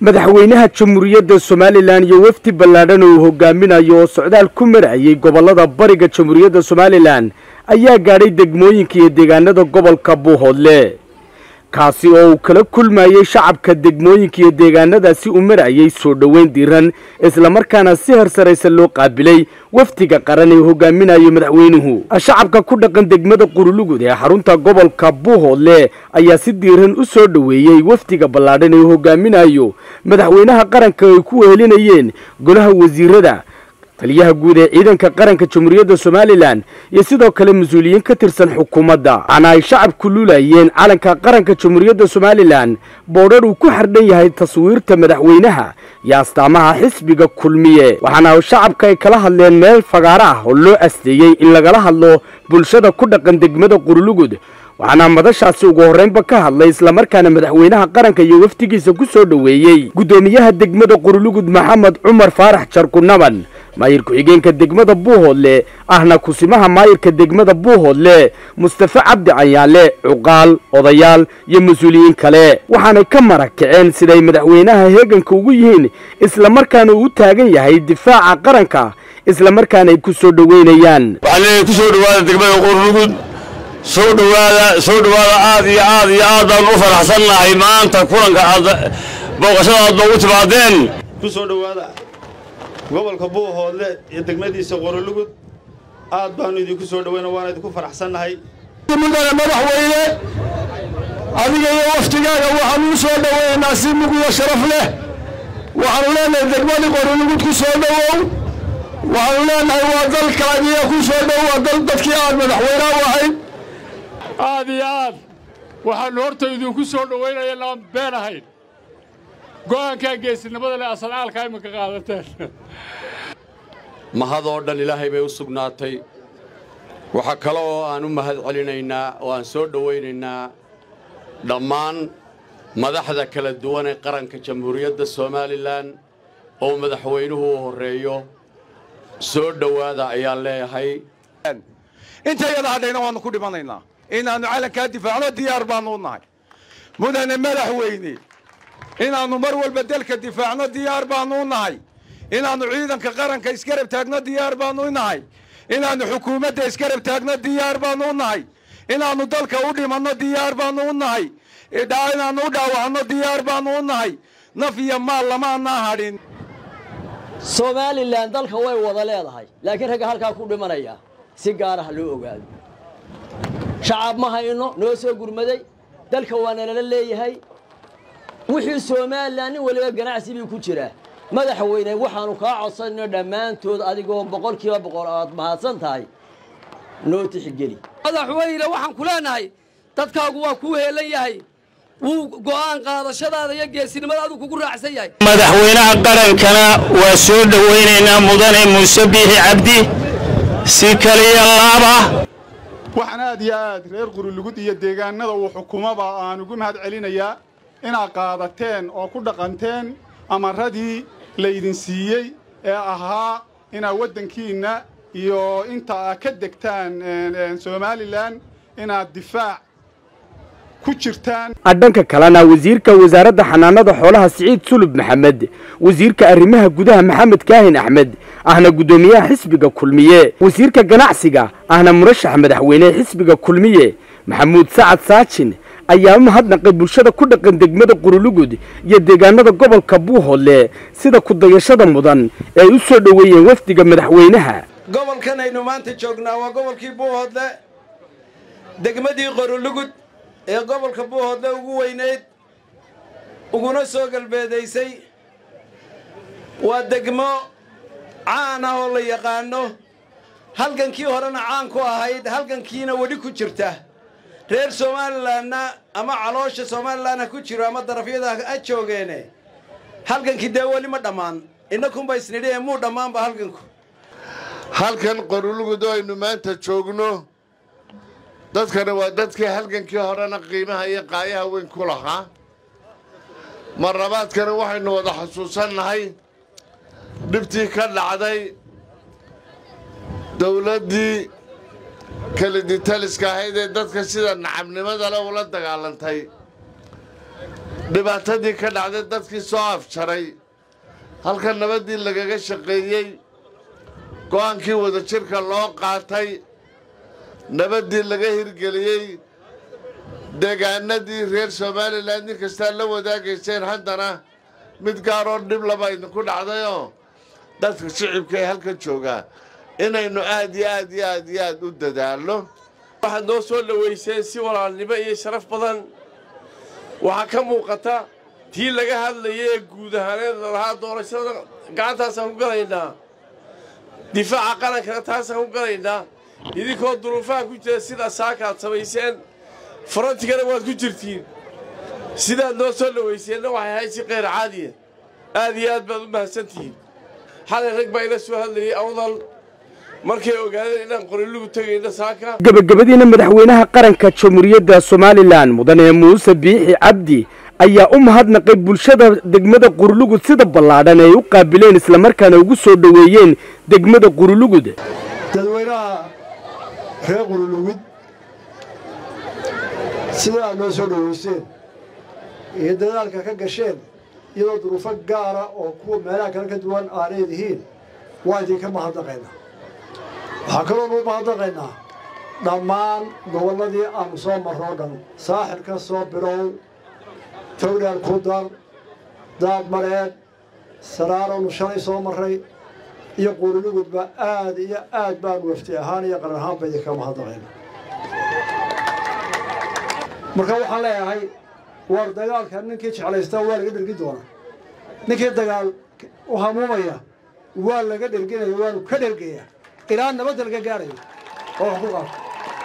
madaxweynaha jamhuuriyadda somalilan iyo wafdi ballaadhan oo uu hogaaminayo oo socdaal ku marayay gobollada bariga jamhuuriyadda somalilan ayaa gaadhay degmooyinka iyo deegaanada gobolka buuhoodle kaasi oo uu kala kulmayey shacabka degmooyinka iyo deegaanadaasi u marayay soo dhoweyn diran islamarkaana si harsaraysa loo qaabilay wafdiga qaran ee hogaaminayo madaxweynuhu shacabka ku dhaqan degmada qurulugud ee xarunta gobolka buuhoodle ayaa si diiran u soo dhoweeyey wafdiga ballaadhan ee hogaaminayo madaxweynaha qaranka ay ku wehelinayeen golaha wasiirada taliyaha guud ee ciidanka qaranka jamhuuriyadda somalilan iyo sidoo kale mas-uuliyiin ka tirsan xukuumadda waxaana ay shacabku luulayeen calanka qaranka jamhuuriyadda somalilan boodhar uu ku xardhan yahay taswiirta madaxweynaha iyo astaamaha xisbiga kulmiye waxaana shacabka ay kala hadleen meel fagaaro ah oo loo asteeyey in lagala hadlo bulshada ku dhaqan degmada qurulugud waxaana madashaasi ugu horreynba ka hadlay islamarkaana madaxweynaha qaranka iyo wafdigiisa ku soo dhoweeyey guddoomiyaha degmada qurulugud maxamed cumar faarax jarkunaban maayir ku-xigeenka degmada buuhoodle ahna kusimaha maayirka degmada buuhoodle mustafe cabdi cayaale cuqaal odayaal iyo mas-uuliyiin kale waxaanay ka marakaceen siday madaxweynaha heeganka ugu yihiin islamarkaana uu u taagan yahay difaaca qaranka islamarkaana ay ku soo dhoweynayaan waxaan ku soo dhowaada degmada qurlugud soo dhowaada soo dhowaada aad iyo aad iyo aad baan u faraxsannahay maanta kulanka aad booqashada aad noogu timaadeen ku soo dhowaada gobolka buuhoodle iyo degmadiisa qorolugud aad baannu idinku soo dhowayna waana idinku faraxsannahay mudane madaxweyne adiga iyo waftigaaga waxaanu u soo dhoweynaa si mugiyo sharaf leh waxaanu leenahay degmadii qorolugud ku soo dhowow waxaanu leenahay waa dalkaagiya ku soo dhow waa dal dadkii aad madaxweyne u ahayd aad iyo aad waxaannu horta idinku soo dhowaynaya laan been ahayn go'aankaa geesinimada leh asalcaalka iminka qaadateen mahadoo dhan ilaahay bay u sugnaatay waxaa kale oo aan u mahad celinaynaa oo aan soo dhowaynaynaa dhammaan madaxda kala duwan ee qaranka jamhuuriyadda somalilan oo madaxweynuhu u horreeyo soo dhowaada ayaan leeyahay intayada hadhayna waannu ku dhimanaynaa inaannu calankaa difaacno diyaar baannu u nahay mudane madaxweyne inaannu mar walba dalka difaacno diyaar baannu u nahay inaannu ciidanka qaranka isgarab taagno diyaar baannu u nahay inaannu xukuumadda isgarab taagno diyaar baannu u nahay inaannu dalka u dhimanno diyaar baannu u nahay inaannu u dhaawacno diyaar baannu u nahay naf iyo maal lamaanaa hadhin somalilan dalka way wada leedahay laakiin ragga halkaa ku dhimanaya si gaara ha loo ogaado shacab ma hayno noo soo gurmaday dalka waa nalala leeyahay wixii somalilan nin waliba ganacsi bii ku jiraa madaxweyne waxaannu kaa codsanayno dhammaantood adigoo boqolkiiba boqol aad mahadsan tahay noo tixgeli madaxweyne waxaan ku leenahay dadkaagu waa kuu heelan yahay wuu go'aan qaadashadaada iyo geesinimada aduu kugu raacsan yahay madaxweynaha qarankana waa soo dhowaynaynaa mudane muuse biixi cabdi si kaliya laaba waxaan aad iyo aad reer qurulugud iyo deegaanada uu xukumaba aan ugu mahad celinayaa inaad qaadateen oo ku dhaqanteen amaradii laydin siiyey ee ahaa inaad waddankiinna iyo inta aad ka degtaan somalilan inaad difaac ku jirtaan dhanka kalena wasiirka wasaaradda xanaanada xoolaha siciid sulub maxamed wasiirka arrimaha gudaha maxamed kaahin axmed ahna guddoomiyaha xisbiga kulmiye wasiirka ganacsiga ahna murashax madaxweyne xisbiga kulmiye maxamuud sacad saajin ayaa u mahadnaqay bulshada ku dhaqan degmada qurulugud iyo deegaanada gobolka buuhoodle sida kudayashada mudan ee ay u soo dhoweeyeen wafdiga madaxweynaha gobolkan aynu maanta joognaa waa gobolkii buuhoodle degmadii qorulugud ee gobolka buuhoodle ugu weynayd uguna soo galbeedaysay waa degmo caan ah oo la yaqaano halgankii horena caan ku ahayd halgankiina wedhi ku jirta reer somalilanna ama caloosha somalilan ha ku jiro ama darafyada ha joogeene halgankii dee weli ma dhammaan innakunba isnidhi ee muu dhammaanba halganku halkan qorulugud oo aynu maanta joogno dadkana waa dadkii halgankii horena qiimaha iyo qaayaha weyn ku lahaa marlabaadkana waxaynu wada xusuusannahay dhibtii ka dhacday dawladdii keliditaliska ahayd ee dadka sida nacabnimada le ula dagaalantay dhibaatadii ka dhacday dadkii soo afjaray halka nabaddii lagaga shaqeeyey go'aankii wadajirka loo qaatay nabaddii laga hirgeliyey deegaanadii reer somalilan nin kastaa la wadaagayseen haddana mid gaaroo dhib laba idinku dhacdayoo dadka shicibka ee halkan joogaa inaynu aad iyo aad iyo aad iyo aad u dadaalno waxaad noo soo dhowayseen si walaalnimo iyo sharaf badan waxaa ka muuqata tii laga hadlayay ee guud ahaaneed lalahaa doorashada gacantaasaan ku galaynaa difaaca qarankana taasaan ku galaynaa idinkoo duruufaha ku jira sidaa saakaad samayseen farantigana waad ku jirtiin sidaad noo soo dhowayseenna waxay ahayd si kayr caadiya aad iyo aad baad u mahadsantihiin xalay rag baa ila soo hadlayay awdal markay ogaadeen inaan qorilugu tegayno saaka gebagabadiina madaxweynaha qaranka jamhuuriyadda somalilan mudane muuse biixi cabdi ayaa u mahadnaqay bulshada degmada qurulugud sida ballaadhan ay u qaabileen islamarkaana ugu soo dhoweeyeen degmada qurulugud dadweynaha reer qurulugud sida aad noo soo dhowayseen iyo dadaalka ka gasheen iyadoo duruufo gaara oo kuwa meelaha kale ka duwan aaneedihiin waa idinka mahadnaqaynaa waxaa kaloonu u mahadnaqaynaa dhammaan gobolladii aanu soo marro o dhan saaxil ka soo bilow towdhaal kudar daad mareed saraarownu shalay soo marray iyo quululugudba aad iyo aad baanu wafti ahaan iyo qaran ahaanba idinka mahadnaqayna marka waxaan leeyahay war dagaalka ninkii jeclaystaa waa laga dhergi doonaa ninkii dagaal u hamuumaya waa laga dherginaya waanu ka dhergayaa ilaa nabadda laga gaarayo oo wax ku qaato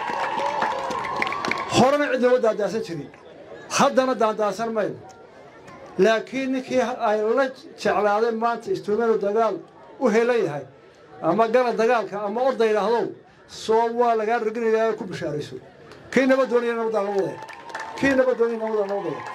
horena cid lama daandaasan jirin haddana daandaasan mayno laakiin ninkii ay la jeclaadeen maanta istuumenu dagaal u helan yahay ama gala dagaalka ama orda yidhaahdow soo waa lagaa dherginayaa ku bishaarayso kii nabad doonaya nabaddaa loo wadaya kii nabad doonaya nabaddaa loo wadaya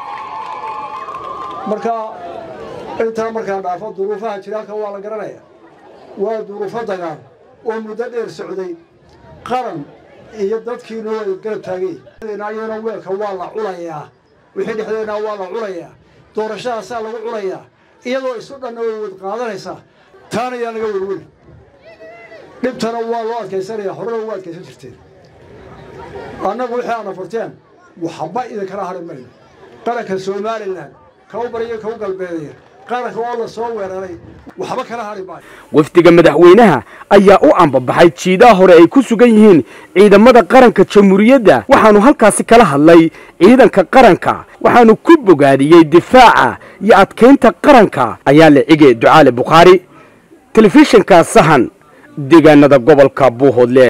marka intaa markaan dhaafo duruufaha jiraalka waa la garanaya waa duruufo dagaal oo muddo dheer socday qaran iyo dadkiinu way garab taagay iyadana weelka waa la culayaa wixii dhexdeena waa la culayaa doorashadaasaa lagu culayaa iyadoo isu dhanna way wad qaadanaysaa taana yaa laga welweli dhibtana waa loo adkaysanaya horena ugu adkaysan jirteen annagu wixii aana furteen waxba idinkala hadhi mayno qaranka somalilan kau bariyo kau galbeedaya qaranka oo la soo weeraray waxba kala hadhi maayo wafdiga madaxweynaha ayaa u ambabaxay jiidaha hore ay ku sugan yihiin ciidamada qaranka jamhuuriyadda waxaanu halkaasi kala hadlay ciidanka qaranka waxaanu ku bogaadiyey difaaca iyo adkaynta qaranka ayaa la cige ducaale bukhaari telefishinka sahan deegaanada gobolka buuhoodle